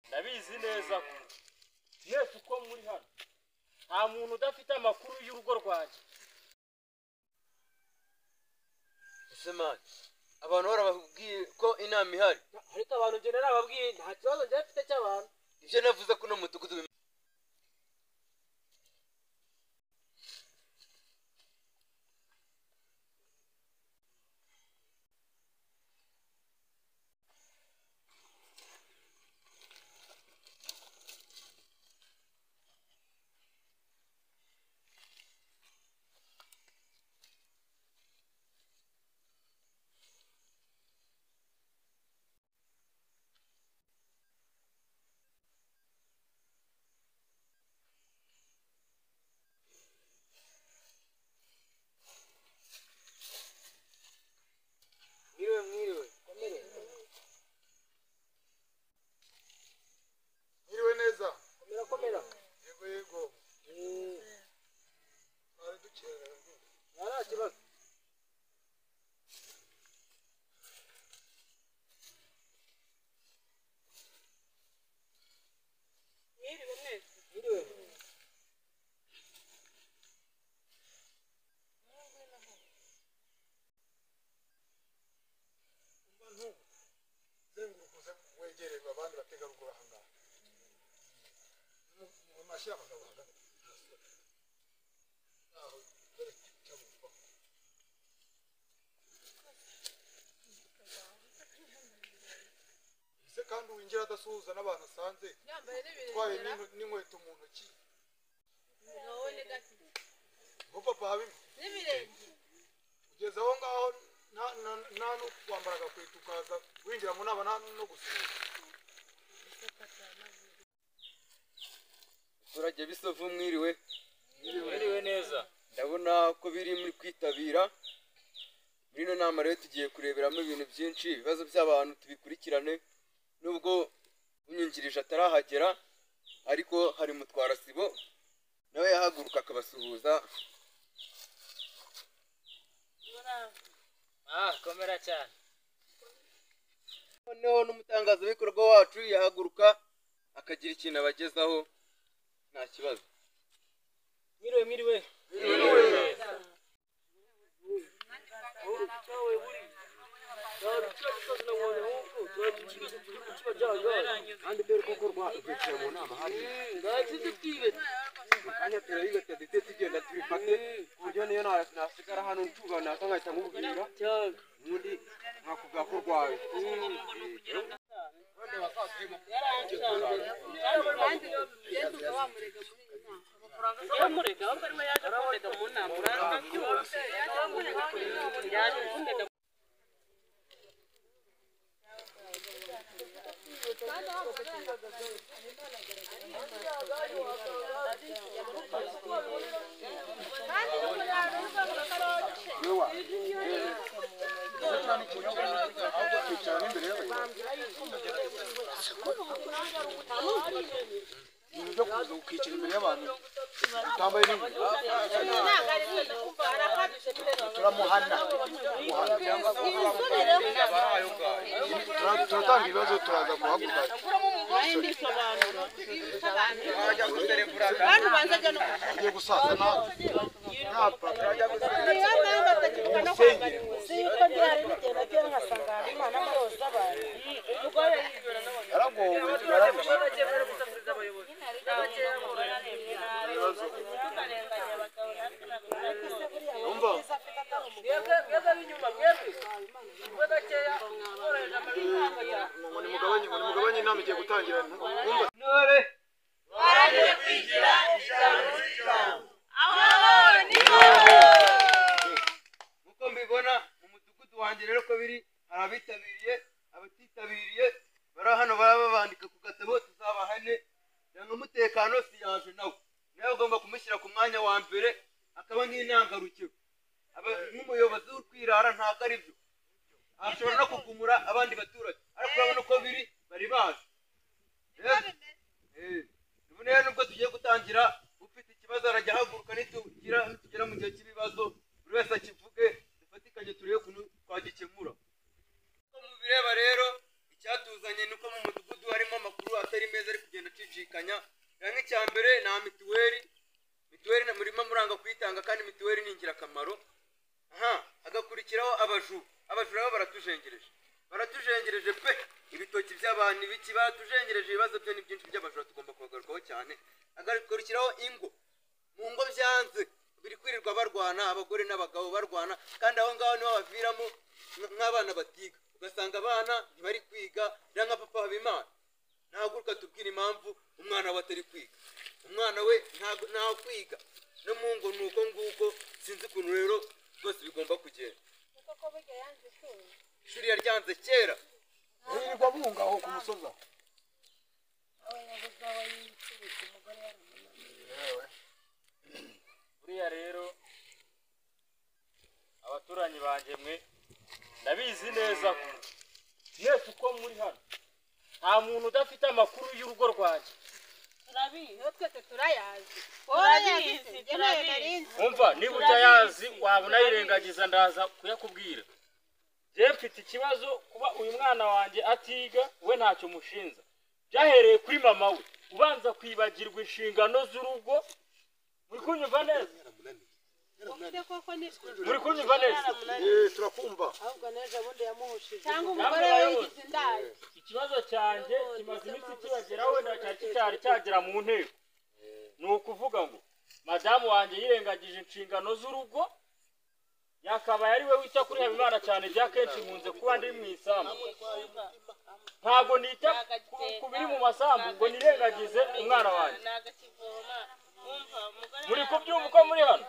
ndabizi neza ko mwese uko muri hano nta muntu udafite amakuru y'urugo rwanjye ese mani abantu barababwiye ko inama ihari ariko abantu njye narababwiye nta kibazo njye mfite cy'abantu ibyo navuze ko uno mudugudu bim- mwiriwe mwiriwe komere Mwiriwe neza komera komera yego yego Mm, twari dukererewe nta nta kibazo Mwiriwe mwese. mwiriwe umva ntubu zenguruka uze wegererwe abandi bategarugori aha ngaha Mu- mu mashyi abagabo hagati naho dore cyabumva ese kandi winjira adasuhuza n'abantu asanze Yambaye utwaye n'ibirengera. n'in- n'inkweto mu ntoki Wowe ni gake. ngo papa habimo N'ibirenge. kugeza aho ngaho nta- nta- nta no kwambara agakweto ukaza winjira mu nama nta no gusuhuza abaturage bisovu mwiriwe mwiriwe neza ndabona ko biri muri kwitabira muri ino nama rero tugiye kureberamo ibintu byinshi ibibazo by'abantu tubikurikirane nubwo unyungirije atarahagera ariko hari mutwara sibo nawe yahaguruka akabasuhuza ah komera cyane noneho n'umutangazabikorwa wacu yahaguruka akagira ikintu abagezaho nta kibazo mwiriwe mwiriwe twicaye mu nama hariya kandi turabigata ndetse tugenda tubifate ku buryo niyo na- nasigara hano ncuga nasa nkahita nkubwira ubundi nkakubwira ko urwaye Kandi iyo bigenda uba wamurega muri iyi nama. yamurega ahubwo arimo yaje kumurega mu nama uranga byose Yaje kumurega muri iyi nama. yaje kumurega Kandi n'uko yaruza mu karoti. utambaye n'inkweto Ntabwo ari mwiza kumva arahagije kureba. turamuhana Tura- turatanga ibibazo turaza guhaguruka Kandi ubanza ajya no gushaka. tugiye gusaza nawe nta paka Niyo mpamvu atakivuga no kwambara inkweto. siko byari bigenda byo nkasanga habimana amaroza abantu umugore yibera yaragowe n'abagabo ngo nimugabanye ngo nimugabanye inama igiye gutangira ntumva intore nk'uko mbibona mu mudugudu wanjye rero ko biri hari abitabiriye abatitabiriye bari hano baba babandika ku gatabo tuzabahane cyangwa umutekano siyaje nawe nawe ugomba kumushyira ku mwanya wa mbere akaba nk'intangarugero Aba- nk'umuyobozi w'urwirara ntabwo ari byo ashobora no kugumura abandi baturage ariko urabona uko biri bari bazi Rero- Eh, ubu rero nubwo tugiye gutangira ufite ikibazo arajya ahaguruka nitugira nitugera mu gihe cy'ibibazo buri wese akivuge dufatikanye turebe ukuntu twagikemura uko mubireba rero icyatuzanye ni uko mu mudugudu harimo amakuru atari meza ari gushidikanya rero nk'icya mbere ni mituweli mituweli na- murimo muranga kuyitanga kandi mituweli ni ingirakamaro aha hagakurikiraho abajura abajura bo baratujengereje baratujengereje pe ibitoki by'abantu ibiki baratujengereje ibibazo byo ni byinshi by'abajura tugomba kubagarukaho cyane hagakurikiraho ingo mu ngo byanze biri kwirirwa barwana abagore n'abagabo barwana kandi aho ngaho niho baviramo nk- nk'abana batiga ugasanga abana ntibari kwiga rero nka papa habimana ntahaguruka tubwire impamvu umwana we atari kwiga umwana we ntago ntaho kwiga no mu ngo ni uko nguko sinzi ukuntu rero rwose bigomba kugenda ishuri yaryanze kera birirwa bunga aho ku musozi aho buriya rero abaturanyi banjye mwe ndabizi neza ko mwese uko muri hano nta muntu udafite amakuru y'urugo rwanjye iyo twese turayazi Turabizi, Wowe nayo nari nzi. umva niba utayazi waba unayirengagiza ndaza kuyakubwira njyewe mfite ikibazo kuba uyu mwana wanjye atiga we ntacyo umushinja byahereye kuri mama we ubanza kwibagirwa inshingano z'urugo muri kunyumva neza Ufite koko ni- muri kunyumva neza Eh, turakumva ahubwo n'ejo bundi yamuhushije cyangwa umugore we wigize indaya ikibazo cyanjye kimaze iminsi kibageraho wenda cyari kicyari cyagera mu nteko ni ukuvuga ngo madamu wanjye yirengagije inshingano z'urugo yakabaye ari we wita kuri habimana cyane bya kenshi nkunze kuba ndi mu isambu ntabwo nita ku- ku biri mu masambu ngo nirengagize umwana wanjye nagakivoma wumva umugore muri kubyumva uko muri hano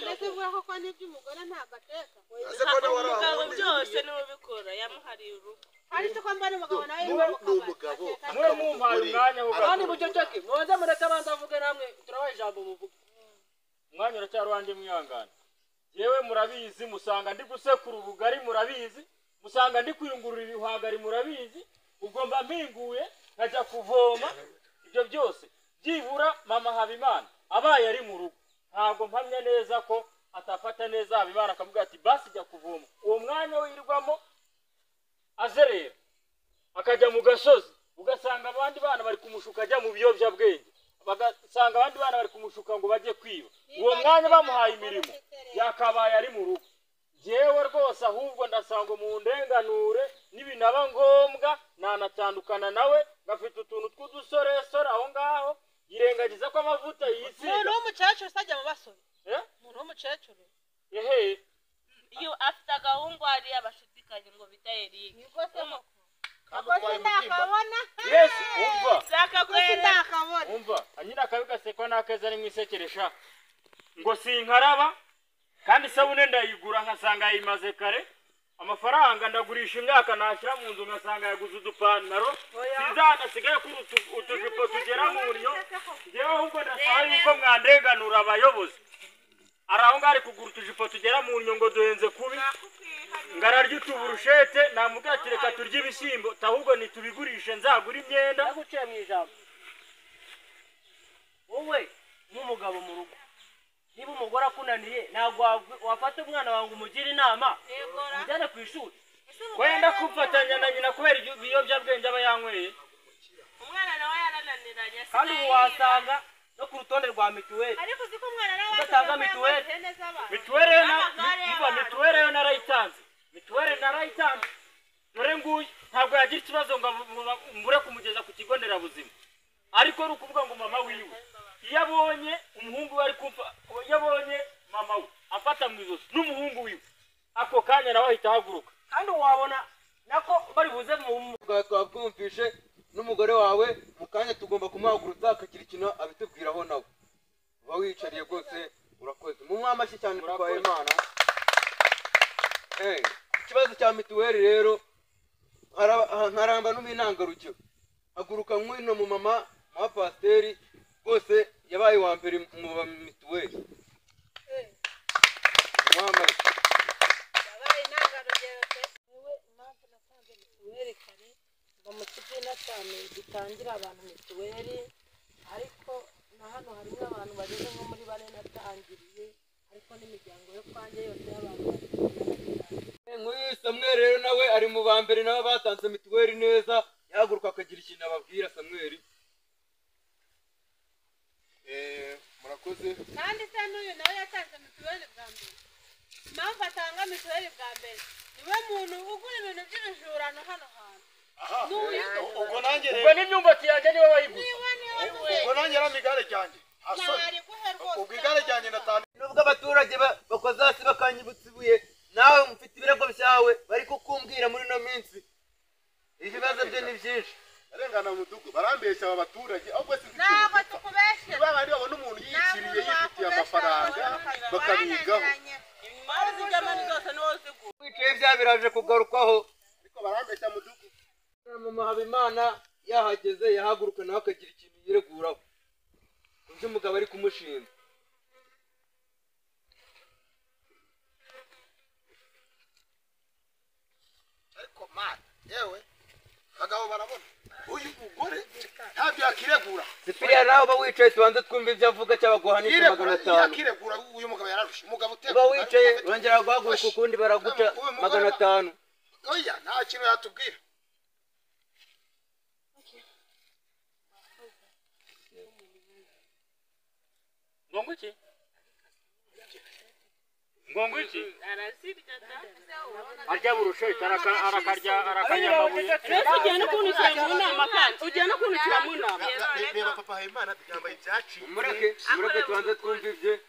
ndetse uvuga koko n'iby'umugore ntabwo ateka ese ko nawe ari umugabo ahantu byose niwe ubikora yamuhariye urugo hari icyo kwamba ari umugabo nawe ni- yiwe ni umugabo mwe mumpaye umwanya wo kandi gukora. muceceke mubanze mureke abanza avuge namwe turabaha ijambo muvuge umwanya uracyari wanjye mwihangane yewe murabizi musanga ndi gusekura ubugari murabizi musanga ndi kuyungurura ibihwagari murabizi ubwo mba mpinguye nkajya kuvoma ibyo byose byibura mama habimana abaye ari mu rugo ntabwo mpamya neza ko atafata neza habimana akavuga ati basi jya kuvoma uwo mwanya wirwamo azerera akajya mu gasozi ugasanga abandi bana bari kumushuka ajya mu biyobyabwenge bagasanga abandi bana bari kumushuka ngo bajye kwiba uwo mwanya bamuhaye imirimo yakabaye ari mu rugo yewe rwose ahubwo ndasanga mu ndenganure nibinaba ngombwa nanatandukana nawe ngafite utuntu tw'udusoresore aho ngaho yirengagiza ko amavuta umuntu yisiga w'umukecuru utajya mu basore Eh? umuntu w'umukecuru ehe iyo afite agahungu hariya bashidikanya ngo bita erike ni rwose koko ubwo sindakabona yes umva ubwo sindakabona umva nyine akabi gasekwa n'akeza ari mu isekeresha ngo sinkaraba kandi isabune ndayigura nkasanga yayimaze kare amafaranga ndagurisha imyaka nashyira mu nzu ngasanga yaguze udupantaro sinzanasigaye kuri utu- utujipo tugera mu nyo njyewe ahubwo ndasaba yuko mwandenganura abayobozi ari aho ngaho ari kugura utujipo tugera mu nyo ngo duhenze kubi ngo ararya utuburushete namubwira ati reka turye ibishyimbo ati ahubwo nitubigurishe nzagure imyenda naguciye mu ijambo wowe nk'umugabo mu rugo niba umugore akunaniye ntabwo wagwi- wafata umwana wawe ngo umugire inama umujyane ku ishuri wenda kufatanya na nyina kubera ibyo- ibiyobyabwenge aba yanyweye umwana nawe yarananiranye kandi ubu wasanga no ku rutonde rwa mituweli ariko uzi ko umwana nawe Udatanga yajyaga kuba mituweli. ihene z'abantu mituweli yo na- N'amagare mi- umva, y'abana. mituweli yo narayitanze mituweli narayitanze dore nguyu ntabwo yagira ikibazo ngo avu- ngo ba- mbure kumugeza ku kigo nderabuzima ariko ni ukuvuga ngo mama wiwe iyo abonye umuhungu we ari kumfa iyo abonye mama we afata mu ijosi n'umuhungu wiwe ako kanya nawe ahita ahaguruka kandi wabona nako bari buze mu twaba twumvishe n'umugore wawe mu kanya tugomba kumuhagurutsa akagira ikintu abitubwiraho nawe uba wiyicariye rwose urakoze mu mwamashyi cyane tutwaye imana Eh, ikibazo cya mituweli rero nkara- nkaramba no mu intangarugero haguruka nk'ino mu mama wa pasiteri rwose yabaye uwa mbere mu ba mituweli mwamashyi yabaye intangarugero pe wowe impamvu nasanze mituweli kare mba mu kigo cyane gitangira abantu mituweli ariko na hano harimo abantu bageze nko muri bane natangiriye ariko n'imiryango yo kwanjye yose y'abantu batangiriye. nk'uyu samweri rero nawe ari mu ba mbere nabo batanze mituweli neza yahaguruka akagira ikintu ababwira samweri Eh, murakoze kandi se n'uyu nawe yatanze mituweli bwa mbere impamvu atanga mituweli bwa mbere niwe muntu ugura ibintu by'ibijurano hano hantu ni uyu ubwo nanjye ubwo rero n'imyumbati yanjye niwe wayiguze niwe niwe ubwo wabibonye nanjye yaramigare ryanjye asoni ntari guhe rwose ubwo igare ryanjye natanu nubwo abaturage ba- bakoze hasi bakanyibutsa ibuye nawe mufite ibirego byawe bari kukumbwira muri ino minsi ibibazo byo ni byinshi barengana mu mudugudu barambeshya aba baturage ahubwo si ntabwo tukubeshyira ba bandi babona umuntu yiciriye yifitiye amafaranga bakabigaho imari z'igamani zose ni wowe zigura wicaye bya biraje kugarukwaho ariko barambeshya mu mudugudu mama habimana yahageze yahaguruka nawe akagira ikintu yireguraho ku byo umugabo ari kumushinja ariko mata yewe abagabo barabona uyu mugore ntabyo yakiregura sipiriya nawe uba wicaye tubanze twumva ibyo avuga cyangwa guhanisha magana yiregura atanu yakiregura uyu mugabo yararusha umugabo uteka uba wicaye urongera guhaguruka ukundi baraguca magana atanu oya nta kintu yatubwira ngongo iki ngongo iki arya burushe arakarya arakarya amabuye reba papa habimana byambaye ibyaciye mureke mureke tubanze twumva ibye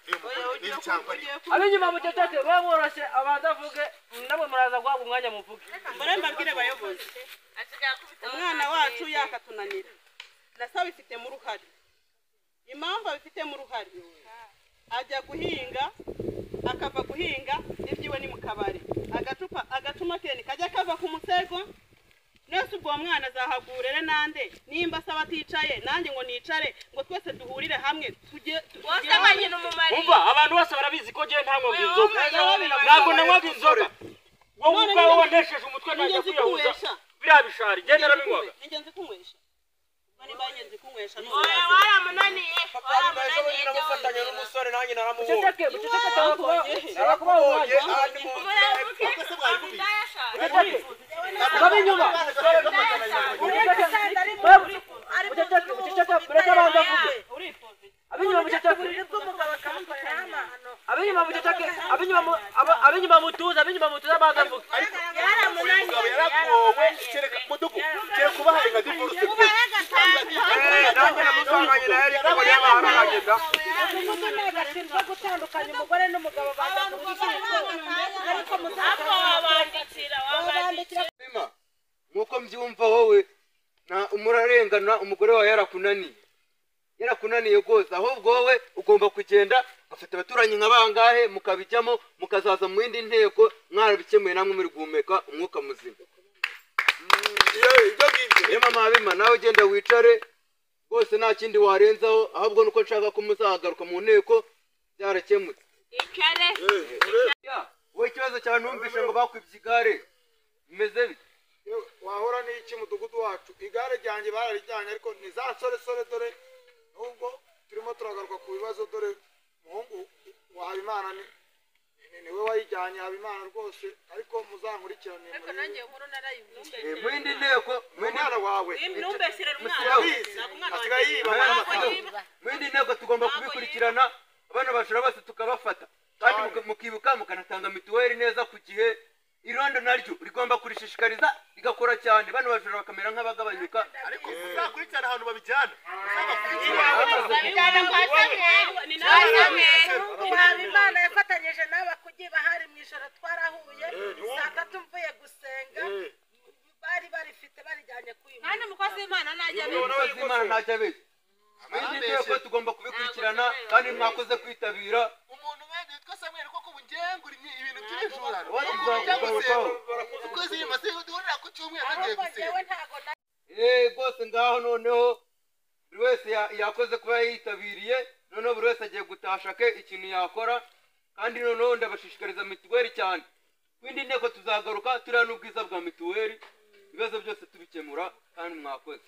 reba umugore reba icyambo ariyo ab'inyuma muceceke baba boroshe abanza avuge namwe muraza guhabwa umwanya muvuge murembabwire abayobozi umwana wacu yakatunanira nasa abifitemo uruhare impamvu abifitemo uruhare ajya guhinga akava guhinga ibyiwe ni mu kabari agacupa agacuma kene kajya kava ku musego nese ubwo uwo mwana azahagurere nande nimba asaba aticaye nanjye ngo nicare ngo twese duhurire hamwe tujye wose tugire- abanyina umumariye umva abantu bose barabizi ko njyewe nta nkombe inzoga Oya, ntabwo nanywaga inzoga wowe None ubwawe njye- wanesheje umutwe najya ingenzi kwiyahuza kunywesha biriya bishari njye narabinywaga ni ingenzi kunywesha bari banyenzi kunywesha oya waramunaniye waramunaniye jya wongera muceceke muceceke narakubahoye umurabuke abidayasha urabe inyuma muceceke muceceke mureke abanza avuge ab'inyuma muceceke ab'inyuma muceceke ab'inyuma mu- aba- ab'inyuma mutuze ab'inyuma mutuze abanza avuge mugabo yaragowe kereka mudugudu kereka ubaharenga divorce nanjye namusanganye nawe ariko muri y'abaharahagenda gutandukanya umugore n'umugabo baza mu ariko ariko wabandikira wabandikira Bima, nk'uko mbyumva wowe nta umurarengana umugore wawe yarakunaniye yarakunaniye rwose ahubwo wowe ugomba kugenda ugafata abaturanyi nka bangahe mukabijyamo mukazaza mu yindi nteko mwarabikemuye namwe muri guhumeka umwuka muzima ibyo ngibyo rero mama habima nawe ugenda wicare rwose nta kindi warenzaho ahubwo nuko nshaka ko muzahagaruka mu nteko byarakemutse icare Ya, wowe ikibazo cyawe numvise ngo bakwibye igare bimeze bite yewe, wahora n'iki mudugudu wacu igare ryanjye bararijyanye ariko ni za nsoresore dore nubwo turimo turagaruka ku bibazo dore umuhungu wa habimana ni ni- niwe wayijyanye habimana rwose ariko muzankurikirane ariko murebe. nanjye nkuru narayumvise Eh, mu yindi nteko mu yindi umwana wawe ntumbeshere umwana yabizi asigaye yiba n'amategeko mu yindi ntego tugomba kubikurikirana abana bajura bose tukabafata kandi muka- mukibuka mukanatanga mituweli neza ku gihe irondo naryo rigomba kurishishikariza rigakora cyane bano bajura bakamera nk'abagabanyuka ariko uzakurikirana ahantu babijyana uzabakurikirana babijyana kwa samweli ni kwa nawe samweli habimana yafatanyije nawe akugiye bahari mu ijoro twarahuye saa tatu mvuye gusenga bari barifite barijyanye kuyumva kandi umukozi w'imana najya abibona n'abayobozi b'imana ntacyo abizi mu yindi nteko tugomba kubikurikirana kandi mwakoze kwitabira umuntu wenda witwa samweli koko ubu ngengura ibintu by'ibijurano abandi tuzakugarukaho ukwezi nyuma duhurira ku cyumweru bagiye ahubwo gusenga njyewe ntago na Eh, rwose ngaho noneho buri wese ya- yakoze kuba yitabiriye noneho buri wese agiye gutashake ikintu yakora kandi noneho ndabashishikariza mituweli cyane kwindi nteko tuzagaruka turiya n'ubwiza bwa mituweli ibibazo byose tubikemura kandi mwakoze